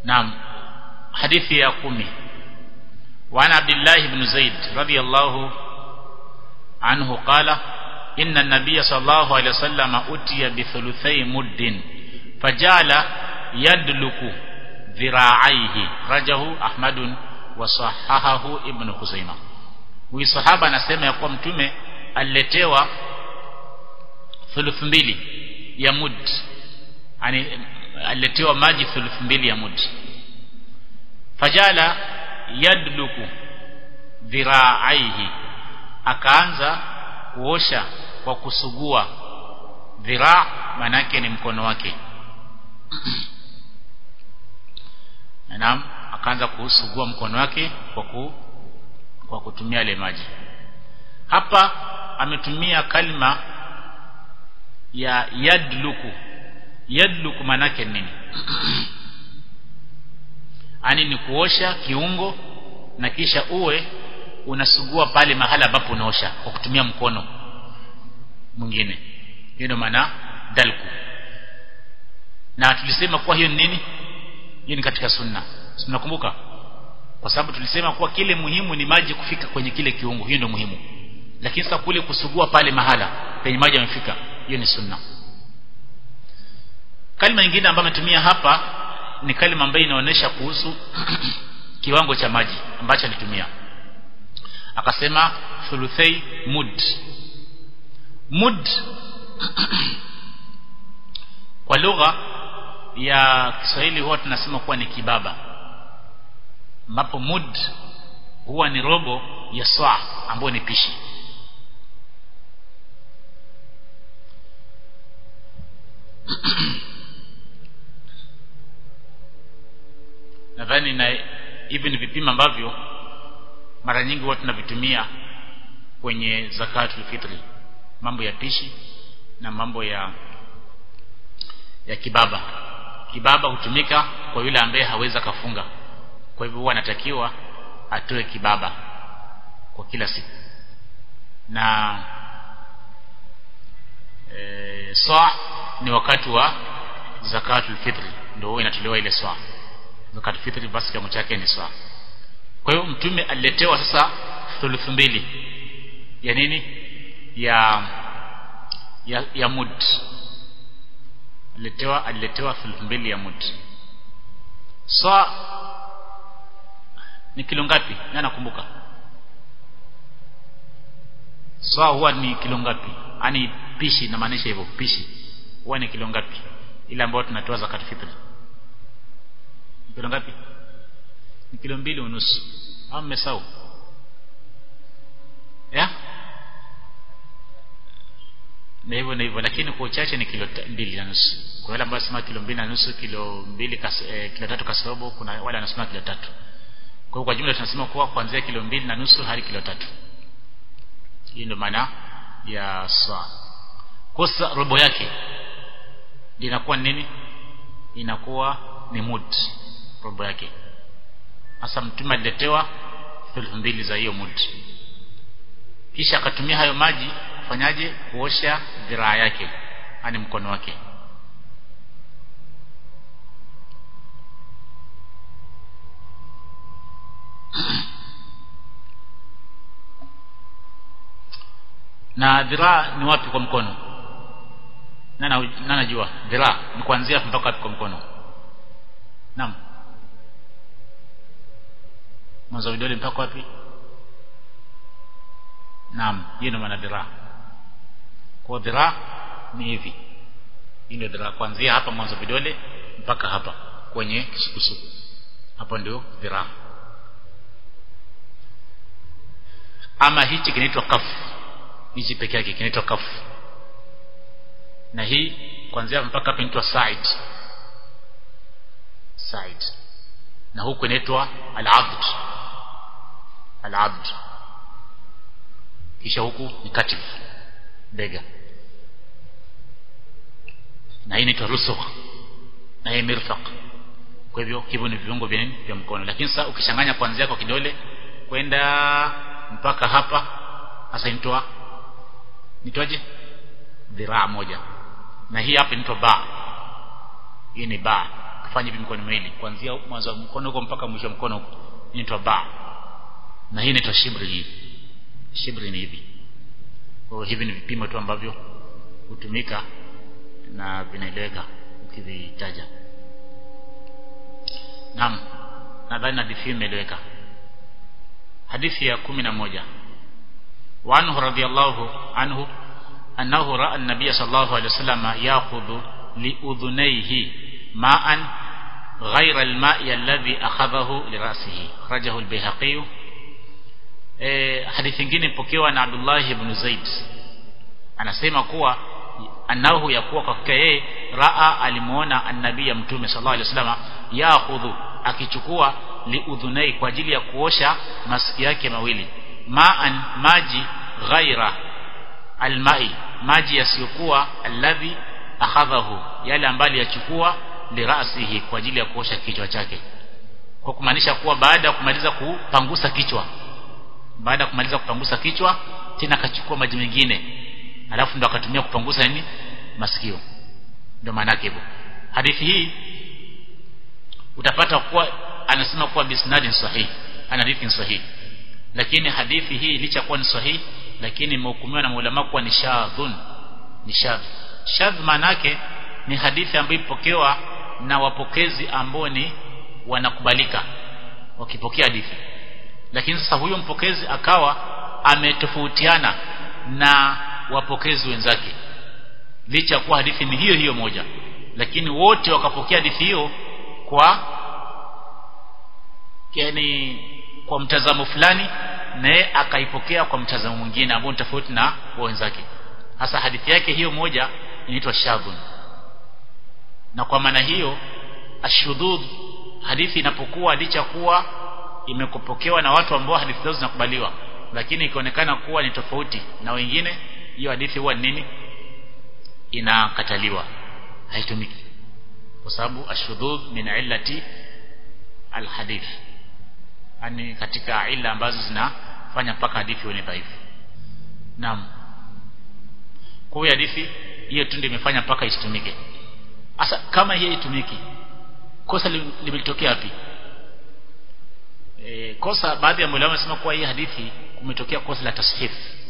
naam hadithi ya kumi وعن عبد الله بن زيد رضي الله عنه قال إن النبي صلى الله عليه وسلم أتي بثلثي مد فجعل يدلك ذراعيه رجه أحمد وصححه ابن خزيمة huyu sahaba anasema ya kuwa mtume aliletewa thuluthi mbili ya mud yani aliletewa maji thuluthi mbili ya mud fajala yadluku dhiraaihi akaanza kuosha kwa kusugua dhiraa manake ni mkono wake naam akaanza kusugua mkono wake kwa ku, kwa kutumia ile maji hapa ametumia kalima ya yadluku yadluku manake nini ani ni kuosha kiungo na kisha uwe unasugua pale mahala ambapo unaosha kwa kutumia mkono mwingine hiyo ndio maana dalku na tulisema kuwa hiyo ni nini hiyo ni katika sunna tunakumbuka kwa sababu tulisema kuwa kile muhimu ni maji kufika kwenye kile kiungo hiyo ndio muhimu lakini sasa kule kusugua pale mahala penye maji yamefika hiyo ni sunna kalima nyingine ambayo ametumia hapa ni kalima ambayo inaonyesha kuhusu kiwango cha maji ambacho alitumia akasema thuluthai mud mud kwa lugha ya Kiswahili huwa tunasema kuwa ni kibaba ambapo mud huwa ni robo ya saa ambayo ni pishi nadhani na hivi ni vipimo ambavyo mara nyingi huwa tunavitumia kwenye zakatul fitri mambo ya pishi na mambo ya ya kibaba kibaba hutumika kwa yule ambaye hawezi kafunga kwa hivyo huwa anatakiwa atoe kibaba kwa kila siku na e, saa ni wakati wa zakatul fitri ndio huwa inatolewa ile saa zakatul fitri basi kama chake ni saa kwa hiyo mtume aliletewa sasa thuluthi mbili ya nini ya ya, ya mud aliletewa aliletewa thuluthi mbili ya mud saa ni kilo ngapi na nakumbuka saa huwa ni kilo ngapi yani pishi inamaanisha hivyo pishi huwa ni kilo ngapi ile ambayo tunatoa zakat fitri kilo ngapi ni kilo mbili unusu au mmesahau ya na hivyo na hivyo lakini kwa uchache ni kilo mbili na nusu kwa wale ambao wanasema kilo mbili na nusu kilo mbili kas, eh, kilo tatu kasorobo kuna wale wanasema kilo tatu kwa hiyo kwa jumla tunasema kuwa kuanzia kilo mbili na nusu hadi kilo tatu hii ndio maana ya saa kosa robo yake linakuwa nini inakuwa ni mud robo yake hasa mtume aliletewa thuluthi mbili za hiyo mud kisha akatumia hayo maji kufanyaje kuosha dhiraa yake ani mkono wake na dhiraa ni wapi kwa mkono nana najua dhiraa ni kuanzia mpaka wapi kwa mkono naam mwanzo vidole mpaka wapi naam hiyo ndio maana dhiraa kwa dhiraa ni hivi hii ndio dhiraa kuanzia hapa mwanzo vidole mpaka hapa kwenye kisukusuku hapo ndio dhiraa ama hichi kinaitwa kafu hichi peke yake kinaitwa kafu na hii kuanzia mpaka hapa inaitwa side side na huku inaitwa al-abd al-abd kisha huku ni katif bega na hii inaitwa rusukh na hii mirfaq kwa hivyo hivyo ni viungo vya nini vya mkono lakini sasa ukichanganya kuanzia kwa kidole kwenda mpaka hapa sasa inatoa nitoaje dhiraa moja na hii hapa inaitwa ba hii ni ba afanye hivi mikono miwili kuanzia mwanzo wa mkono huko mpaka mwisho wa mkono huko inaitwa ba na hii inaitwa shibri hii shibri ni hivi kwa hivi ni vipimo tu ambavyo hutumika na vinaeleweka ukivitaja naam nadhani hadithi imeeleweka hadithi ya kumi na moja وعنه رضي الله عنه أنه رأى النبي صلى الله عليه وسلم يأخذ لأذنيه ماء غير الماء الذي أخذه لرأسه خرجه البيهقي e, hadithi nyingine pokewa na Abdullah ibn Zaid anasema kuwa annahu yakuwa kwa yeye raa alimuona annabii ya mtume sallallahu alaihi wasallam yaakhudhu akichukua liudhunai kwa ajili ya kuosha masikio yake mawili ma'an maji ghaira almai maji yasiyokuwa alladhi akhadhahu yale ambayo yachukua lirasihi kwa ajili ya kuosha kichwa chake kwa kumaanisha kuwa baada ya kumaliza kupangusa kichwa baada ya kumaliza kupangusa kichwa tena akachukua maji mengine alafu ndo akatumia kupangusa nini masikio ndio maana yake hivyo hadithi hii utapata kuwa anasema kuwa bisnadin sahihi ana hadithi sahihi lakini hadithi hii licha kuwa ni sahihi lakini imehukumiwa na maulama kuwa ni shadhun ni shadh shadh manake ni hadithi ambayo ipokewa na wapokezi ambao ni wanakubalika wakipokea hadithi lakini sasa huyo mpokezi akawa ametofautiana na wapokezi wenzake licha kuwa hadithi ni hiyo hiyo moja lakini wote wakapokea hadithi hiyo kwa yani kwa mtazamo fulani naye akaipokea kwa mtazamo mwingine ambao ni tofauti na wenzake hasa hadithi yake hiyo moja inaitwa shadhun na kwa maana hiyo ashudud hadithi inapokuwa licha kuwa imekupokewa na watu ambao hadithi zao zinakubaliwa lakini ikionekana kuwa ni tofauti na wengine hiyo hadithi huwa nini inakataliwa haitumiki kwa sababu ashudud min illati alhadith yani katika ila ambazo zinafanya mpaka hadithi iwe dhaifu naam kwa hiyo hadithi hiyo tu ndio imefanya mpaka isitumike sasa kama hiyo itumiki kosa limetokea wapi e, kosa baadhi ya mwalimu wanasema kuwa hii hadithi kumetokea kosa la tashif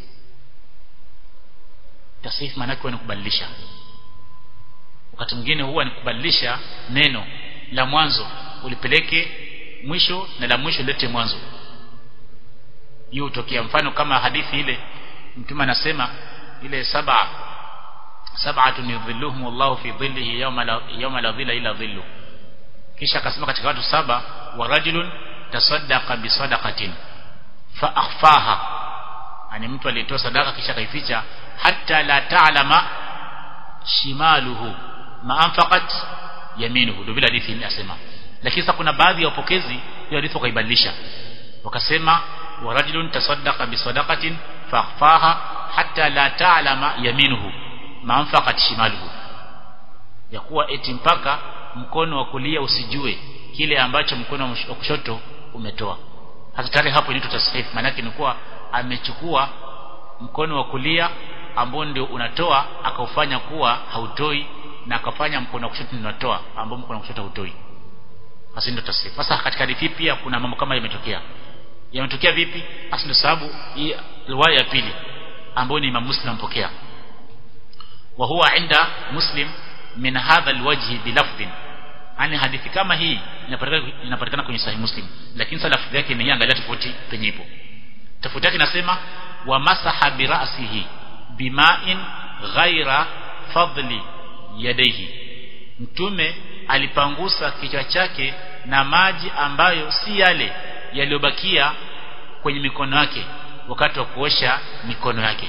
tashif maana yake ni kubadilisha wakati mwingine huwa ni kubadilisha neno la mwanzo ulipeleke mwisho na la mwisho lete mwanzo hiyo hutokea mfano kama hadithi ile mtume anasema ile saba sab'atun yudhilluhum Allahu fi dhillihi yawma la yawma la dhilla ila dhillu kisha akasema katika watu saba wa rajulun tasaddaqa bi sadaqatin fa akhfaha ani mtu alitoa sadaka kisha kaificha hatta la ta'lama shimaluhu ma anfaqat yaminuhu ndio bila hadithi inasema lakini sasa kuna baadhi ya wapokezi hiyo hadithi wakaibadilisha wakasema wa rajulun tasaddaqa bi sadaqatin fa akhfaha hatta la ta'lama yaminuhu ma anfaqat shimaluhu ya kuwa eti mpaka mkono wa kulia usijue kile ambacho mkono wa kushoto umetoa hata tayari hapo inaitwa tasfif maana yake ni kuwa amechukua mkono wa kulia ambao ndio unatoa akaufanya kuwa hautoi na akafanya mkono wa kushoto unatoa ambao mkono wa kushoto hautoi basi ndio tasfif sasa katika hadithi pia kuna mambo kama yametokea yametokea vipi basi ndio sababu hii riwaya ya pili ambayo ni Imam Muslim mpokea wa huwa inda Muslim min hadha alwajhi bilafdhin yani hadithi kama hii inapatikana inapatikana kwenye sahih muslim lakini sasa lafdhi yake imeiangalia tofauti penye ipo tofauti yake inasema wa masaha bi ra'sihi bima'in ghaira fadli yadayhi mtume alipangusa kichwa chake na maji ambayo si yale yaliyobakia kwenye mikono yake wakati wa kuosha mikono yake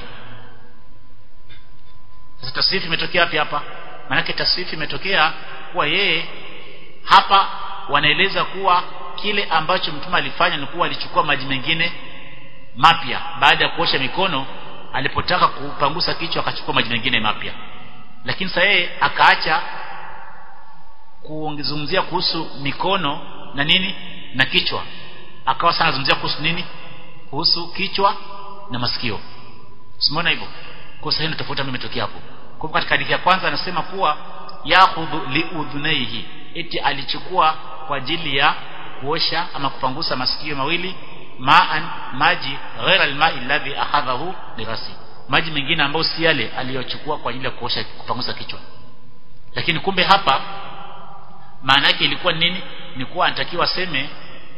sasa tasrifi imetokea wapi hapa maanake tasrifi imetokea kuwa yeye hapa wanaeleza kuwa kile ambacho mtume alifanya ni kuwa alichukua maji mengine mapya baada ya kuosha mikono alipotaka kupangusa kichwa akachukua maji mengine mapya lakini sasa yeye akaacha kuzungumzia kuhusu mikono na nini na kichwa akawa sana zungumzia kuhusu nini kuhusu kichwa na masikio usimuona hivyo kwa sahihi ndio tofauti ambayo imetokea hapo kwa katika hadithi ya kwanza anasema kuwa yakhudhu liudhunaihi eti alichukua kwa ajili ya kuosha ama kupangusa masikio mawili ma'an maji ghaira al-ma'i alladhi akhadhahu lirasi maji mengine ambayo si yale aliyochukua kwa ajili ya kuosha kupangusa kichwa lakini kumbe hapa maana yake ilikuwa nini ni kuwa anatakiwa aseme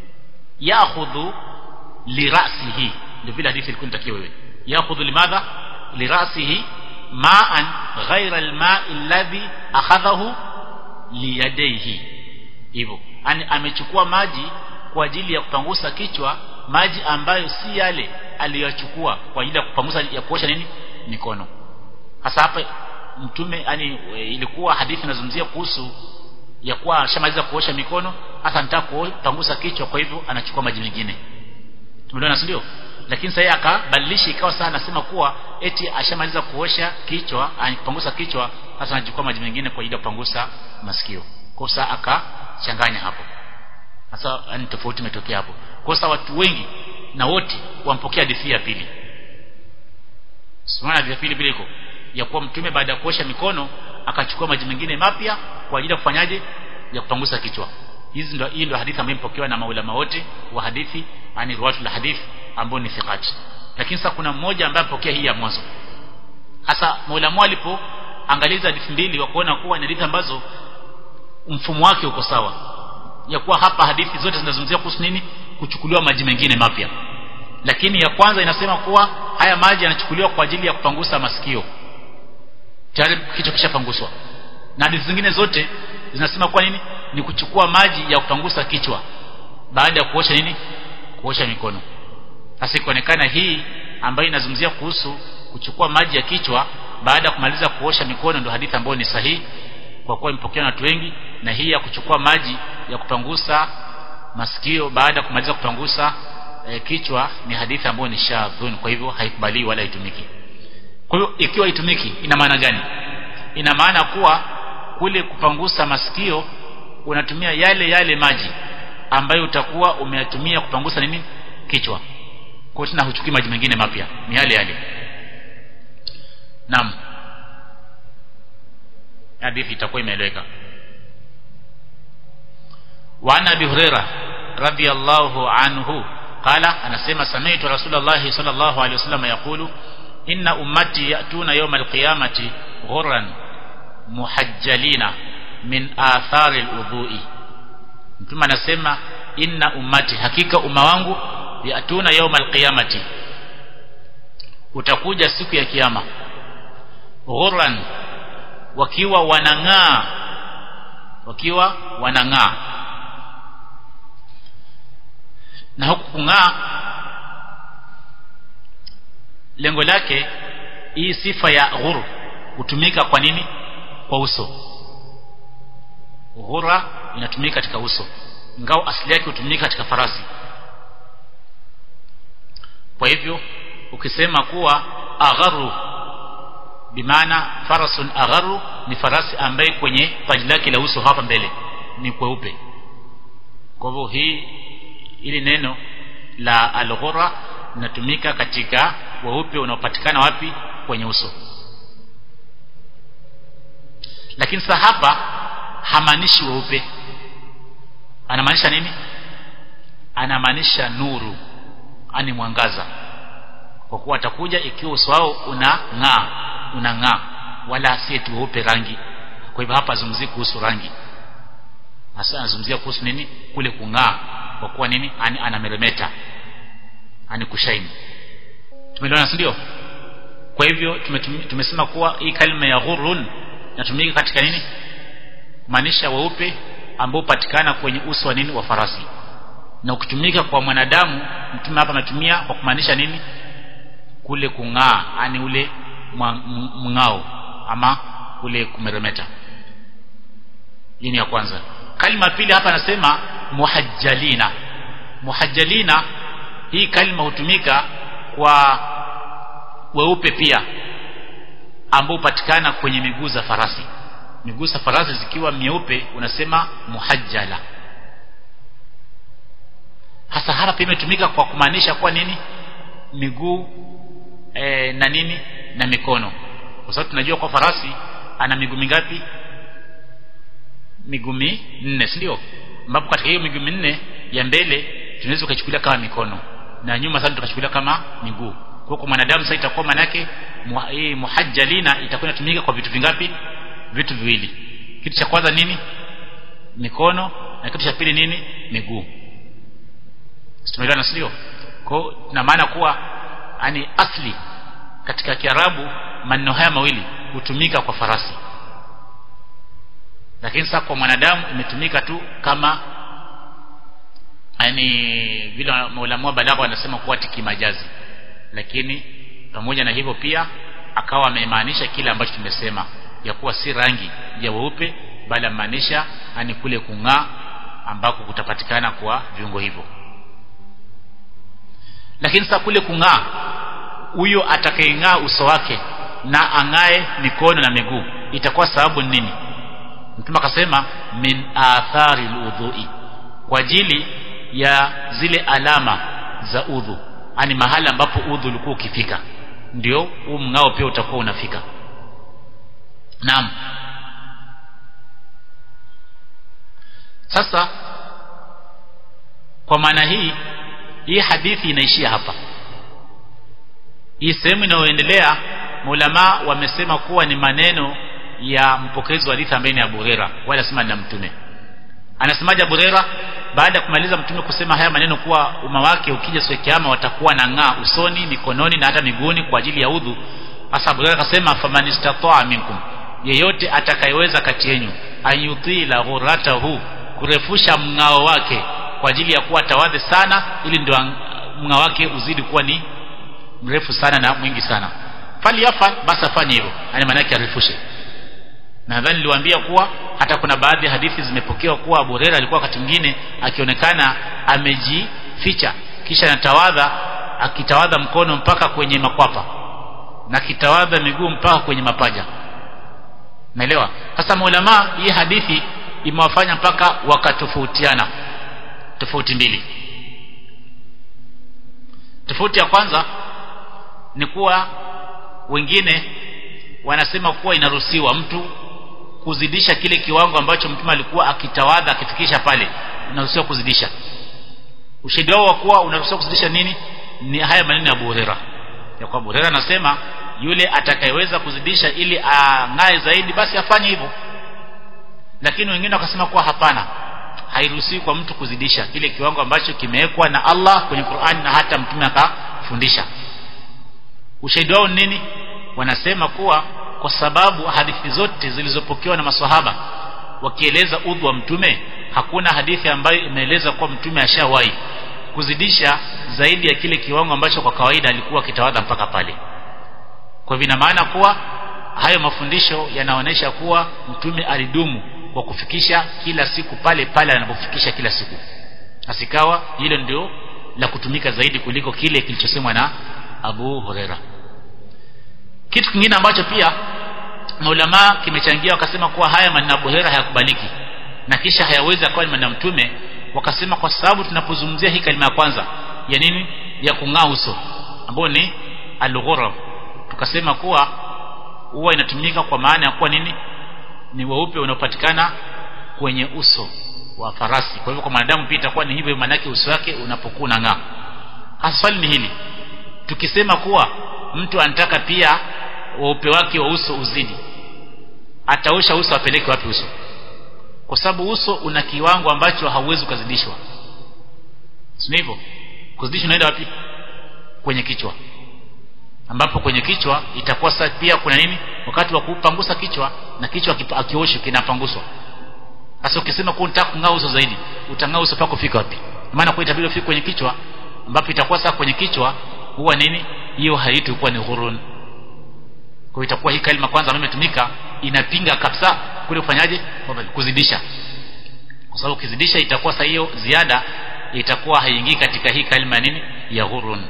ya'khudhu lirasihi ndio vile hadithi ilikuwa inatakiwa wewe ya'khudhu limadha lirasihi ma'an ghaira al-ma'i alladhi akhadhahu liyadaihi hivyo yani amechukua maji kwa ajili ya kupangusa kichwa maji ambayo si yale aliyochukua kwa ajili ya kupangusa ya kuosha nini mikono hasa hapa mtume yani ilikuwa hadithi inazungumzia kuhusu ya kuwa ashamaliza kuosha mikono hasa anataka kupangusa kichwa kwa hivyo anachukua maji mengine tumeelewana si ndio lakini sasa akabadilisha ikawa sasa anasema kuwa eti ashamaliza kuosha kichwa anapangusa kichwa hasa anachukua maji mengine kwa ajili ya kupangusa masikio kwa sasa akachanganya hapo sasa ni tofauti imetokea hapo kwa sasa watu wengi na wote wampokea hadithi ya pili Simana ya pili vile iko ya kuwa mtume baada ya kuosha mikono akachukua maji mengine mapya kwa ajili ya kufanyaje ya kupangusa kichwa hizi ndio hii ndio hadithi ambayo imepokewa na maulama wote wa hadithi ani ruwatu la hadithi ambao ni thiqati lakini sasa kuna mmoja ambaye apokea hii ya mwanzo hasa maulama alipo angaliza hadithi mbili wa kuona kuwa ni hadithi ambazo mfumo wake uko sawa ya kuwa hapa hadithi zote zinazungumzia kuhusu nini kuchukuliwa maji mengine mapya lakini ya kwanza inasema kuwa haya maji yanachukuliwa kwa ajili ya kupangusa masikio tayari kichwa kishapanguswa na hadithi zingine zote zinasema kwa nini ni kuchukua maji ya kupangusa kichwa baada ya kuosha nini kuosha mikono sasa ikaonekana hii ambayo inazungumzia kuhusu kuchukua maji ya kichwa baada ya kumaliza kuosha mikono ndio hadithi ambayo ni sahihi kwa kuwa imepokewa na watu wengi na hii ya kuchukua maji ya kupangusa masikio baada ya kumaliza kupangusa e, kichwa ni hadithi ambayo ni shadhun kwa hivyo haikubaliwi wala haitumiki kwa hiyo ikiwa haitumiki ina maana gani ina maana kuwa kule kupangusa masikio unatumia yale yale maji ambayo utakuwa umeyatumia kupangusa nini kichwa kwa hiyo tena huchukui maji mengine mapya ni yale yale naam hadithi itakuwa imeeleweka وعن ابي هريره رضي الله عنه قال انا سمع سمعت رسول الله صلى الله عليه وسلم يقول ان امتي ياتون يوم القيامه غرا محجلين من آثار الوضوء mtume anasema inna ummati hakika umma wangu yatuna yauma alqiyamati utakuja siku ya kiyama ghurran wakiwa wanang'aa wakiwa wanang'aa na huku kung'aa lengo lake hii sifa ya ghur hutumika kwa nini kwa uso ghura inatumika katika uso ngao asili yake hutumika katika farasi kwa hivyo ukisema kuwa agharu bimaana farasun agharu ni farasi ambaye kwenye paji lake la uso hapa mbele ni kweupe kwa hivyo hii ili neno la alghura linatumika katika weupe unaopatikana wapi kwenye uso lakini sasa hapa hamaanishi weupe anamaanisha nini anamaanisha nuru ani mwangaza kwa kuwa atakuja ikiwa uso wao unang'aa unang'aa wala si tu weupe rangi kwa hivyo hapa azungumzii kuhusu rangi hasa anazungumzia kuhusu nini kule kung'aa kwa kuwa nini ani anameremeta ani kushaini tumeelewana si ndio kwa hivyo tumesema kuwa hii kalima ya ghurun inatumika katika nini maanisha weupe ambao patikana kwenye uso wa nini wa farasi na ukitumika kwa mwanadamu mtume hapa ametumia kwa kumaanisha nini kule kung'aa yani ule mng'ao ama kule kumeremeta hii ni ya kwanza kalima pili hapa anasema muhajjalina muhajjalina hii kalima hutumika kwa weupe pia ambao hupatikana kwenye miguu za farasi miguu za farasi zikiwa mieupe unasema muhajjala hasa hapa pia imetumika kwa kumaanisha kwa nini miguu e, na nini na mikono kwa sababu tunajua kwa farasi ana miguu mingapi miguu minne si ndio ambapo katika hiyo miguu minne ya mbele tunaweza kuchukulia kama mikono na nyuma sasa tukachukulia kama miguu kwa kwa mwanadamu sasa itakuwa maana yake muhajjalina itakuwa inatumika kwa vitu vingapi vitu viwili kitu cha kwanza nini mikono na kitu cha pili nini miguu tumeelewana sio kwa na maana kuwa ani asli katika kiarabu maneno haya mawili hutumika kwa farasi lakini sasa kwa mwanadamu imetumika tu kama yani vile maulamaa balagha wanasema kuwa tikimajazi lakini pamoja na hivyo pia akawa amemaanisha kile ambacho tumesema ya kuwa si rangi ya weupe bali amaanisha ani kule kung'aa ambako kutapatikana kwa viungo hivyo lakini sasa kule kung'aa huyo atakayeng'aa uso wake na ang'ae mikono na miguu itakuwa sababu nini mtume akasema min athari aludhui kwa ajili ya zile alama za udhu ani mahali ambapo udhu ulikuwa ukifika ndio huu mng'ao pia utakuwa unafika naam sasa kwa maana hii hii hadithi inaishia hapa hii sehemu inayoendelea maulama wamesema kuwa ni maneno ya mpokezi wa hadithi ambaye ni Abu Huraira wala sema na mtume anasemaje Abu Huraira baada ya kumaliza mtume kusema haya maneno kuwa umma wake ukija siku ya kiyama watakuwa na ng'aa usoni mikononi na hata miguuni kwa ajili ya udhu hasa Abu Huraira akasema faman istata'a minkum yeyote atakayeweza kati yenu ayutila ghuratahu kurefusha mng'ao wake kwa ajili ya kuwa tawadhi sana ili ndio mng'ao wake uzidi kuwa ni mrefu sana na mwingi sana fali yafal basi afanye hivyo yani maana yake arefushe nadhani niliwaambia kuwa hata kuna baadhi ya hadithi zimepokewa kuwa Abu Hurairah alikuwa wakati mwingine akionekana amejificha kisha anatawadha akitawadha mkono mpaka kwenye makwapa na kitawadha miguu mpaka kwenye mapaja naelewa sasa maulama hii hadithi imewafanya mpaka wakatofautiana tofauti mbili tofauti ya kwanza ni kuwa wengine wanasema kuwa inaruhusiwa mtu kuzidisha kile kiwango ambacho mtume alikuwa akitawadha akifikisha pale unaruhusiwa kuzidisha ushahidi wao wa kuwa unaruhusiwa kuzidisha nini ni haya maneno ya Abu Huraira ya kwa Abu Huraira anasema yule atakayeweza kuzidisha ili ang'ae zaidi basi afanye hivyo lakini wengine wakasema kuwa hapana hairuhusiwi kwa mtu kuzidisha kile kiwango ambacho kimewekwa na Allah kwenye Qur'an na hata mtume akafundisha ushahidi wao nini wanasema kuwa kwa sababu hadithi zote zilizopokewa na maswahaba wakieleza udhu wa mtume hakuna hadithi ambayo imeeleza kuwa mtume ashawahi kuzidisha zaidi ya kile kiwango ambacho kwa kawaida alikuwa akitawadha mpaka pale kwa hivyo ina maana kuwa hayo mafundisho yanaonyesha kuwa mtume alidumu kwa kufikisha kila siku pale pale anapofikisha kila siku asikawa hilo ndio la kutumika zaidi kuliko kile kilichosemwa na Abu Huraira kitu kingine ambacho pia maulama kimechangia wakasema kuwa haya maneno Abu Huraira hayakubaliki na kisha hayawezi akawa ni maneno mtume wakasema kwa sababu tunapozungumzia hii kalima ya kwanza ya nini ya kung'aa uso ambayo ni al tukasema kuwa huwa inatumika kwa maana ya kuwa nini ni weupe unaopatikana kwenye uso wa farasi kwa hivyo kwa mwanadamu pia itakuwa ni hivyo maana yake uso wake unapokuwa unang'aa hasa swali ni hili tukisema kuwa mtu anataka pia weupe wake wa uso uzidi ataosha uso apeleke wapi uso kwa sababu uso una kiwango ambacho hauwezi kuzidishwa sio hivyo kuzidishwa unaenda wapi kwenye kichwa ambapo kwenye kichwa itakuwa sasa pia kuna nini wakati wa kupangusa kichwa na kichwa akioshwa kinapanguswa sasa ukisema kwa unataka kung'aa uso zaidi utang'aa uso pako fika wapi maana kwa itabidi ufike kwenye kichwa ambapo itakuwa sasa kwenye kichwa huwa nini hiyo haitu kuwa ni ghurun kwa itakuwa hii kalima kwanza ambayo imetumika inapinga kabisa kule kufanyaje kuzidisha kwa sababu ukizidisha itakuwa sasa hiyo ziada itakuwa haingii katika hii kalima nini ya ghurun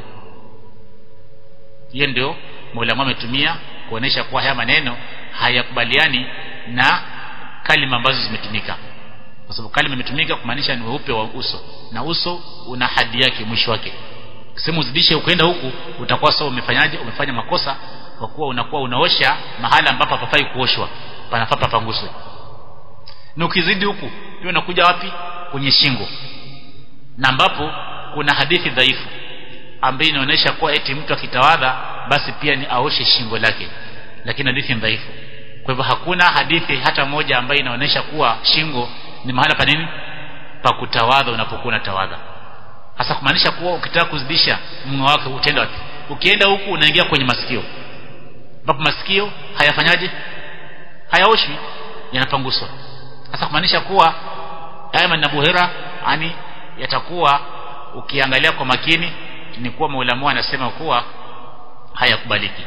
hiyo ndio Mola ametumia kuonesha kuwa haya maneno hayakubaliani na kalima ambazo zimetumika kwa sababu kalima imetumika kumaanisha ni weupe wa uso na uso una hadi yake mwisho wake sema uzidishe ukaenda huku utakuwa sawa umefanyaje umefanya makosa kwa kuwa unakuwa unaosha mahala ambapo hapafai kuoshwa panafaa papanguswe na ukizidi huku pia unakuja wapi kwenye shingo na ambapo kuna hadithi dhaifu ambayo inaonyesha kuwa eti mtu akitawadha basi pia ni aoshe shingo lake lakini hadithi ni dhaifu kwa hivyo hakuna hadithi hata moja ambayo inaonyesha kuwa shingo ni mahala pa nini pa kutawadha unapokuwa unatawadha hasa kumaanisha kuwa ukitaka kuzidisha mng'o wake utaenda wapi ukienda huku unaingia kwenye masikio ambapo masikio hayafanyaje hayaoshwi yanapanguswa hasa kumaanisha kuwa Ayman na Buhira yani yatakuwa ukiangalia kwa makini ni kuwa maulamu anasema kuwa hayakubaliki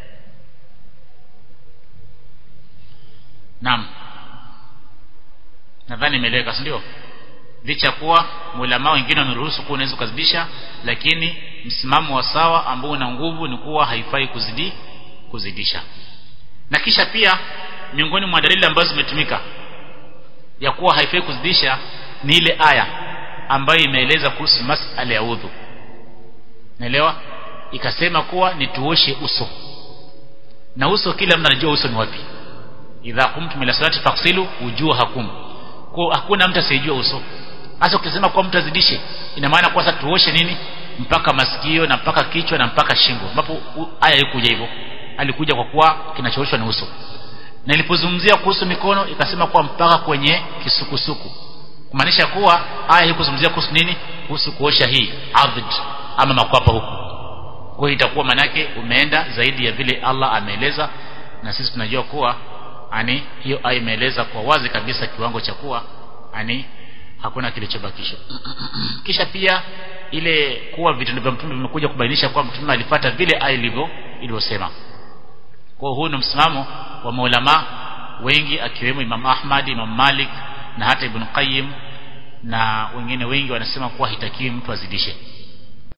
Naam nadhani imeeleweka si ndio licha kuwa maulama wengine wameruhusu kuwa unaweza kuzidisha lakini msimamo wa sawa ambao una nguvu ni kuwa haifai kuzidi kuzidisha na kisha pia miongoni mwa dalili ambazo zimetumika ya kuwa haifai kuzidisha ni ile aya ambayo imeeleza kuhusu masala ya udhu naelewa ikasema kuwa nituoshe uso na uso kila mtu anajua uso ni wapi idha kumtum ila salati faksilu wujuhakum kwa hakuna mtu asiyejua uso hasa ukisema kwa mtu azidishe ina maana kwa sasa tuoshe nini mpaka masikio na mpaka kichwa na mpaka shingo ambapo aya haikuja hivyo alikuja kwa kuwa kinachooshwa ni uso na ilipozungumzia kuhusu mikono ikasema kuwa mpaka kwenye kisukusuku kumaanisha kuwa aya haikuzungumzia kuhusu nini kuhusu kuosha hii adhd ama makwapa huku kwa hiyo itakuwa manake umeenda zaidi ya vile Allah ameeleza na sisi tunajua kuwa ani hiyo aya imeeleza kwa wazi kabisa kiwango cha kuwa ani hakuna kilichobakishwa kisha pia ile kuwa vitendo vya mtume vimekuja kubainisha kwamba mtume alifuata vile aya ilivyo ilivyosema kwa huu ni msimamo wa maulama wengi akiwemo Imam Ahmad Imam Malik na hata Ibn Qayyim na wengine wengi wanasema kuwa hitakiwi mtu azidishe